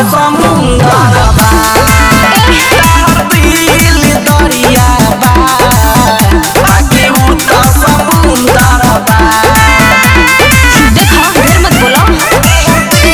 समुंदर बा तहर दिल दरिया बा बाकी उ त समुंदर बा देखो ढेर मत बोलो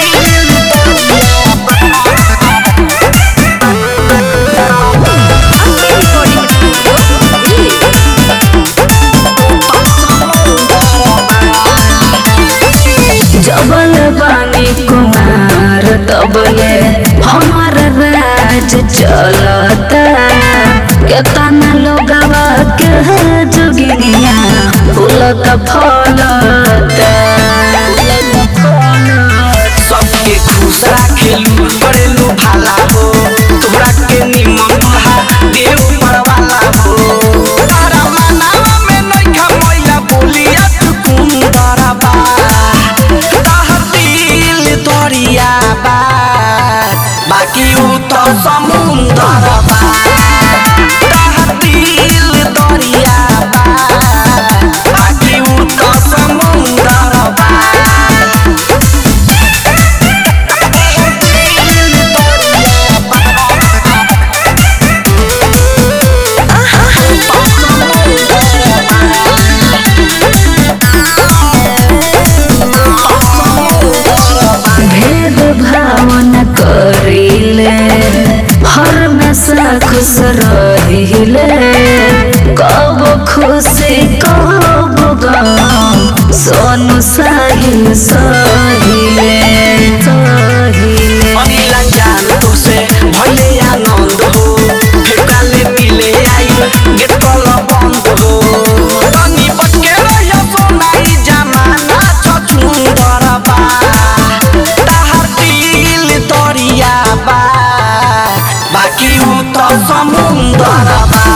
जबल बानी कुमार तबले हमार राज चलता केतना लोगवा के जोगिनिया फूलत फलता सबके खुश राखेलू करेलू भाला हो तोहरा के निमन दुल्हा देव परवाला हो तारा मनावा में नइखा मैया बोलिया तू कुंदर बा तहर दिल दरिया बा बाकी उ त समुंदर बा तहर दिल दरिया बा बाकी उ त समुंदर बा भेद भावना करिले हर में सा खुश रहिले कब खुशी कब गम सोनु साहिल सहिले सहिले अनिला जान तुसे भले आनंद हो फिर काले मिले आई गेट कल बंद हो तनी बचके रहिया सोनाई जमाना छ सुंदर बा ताहर दिल दरिया बा बाकी उ त समुंदर बा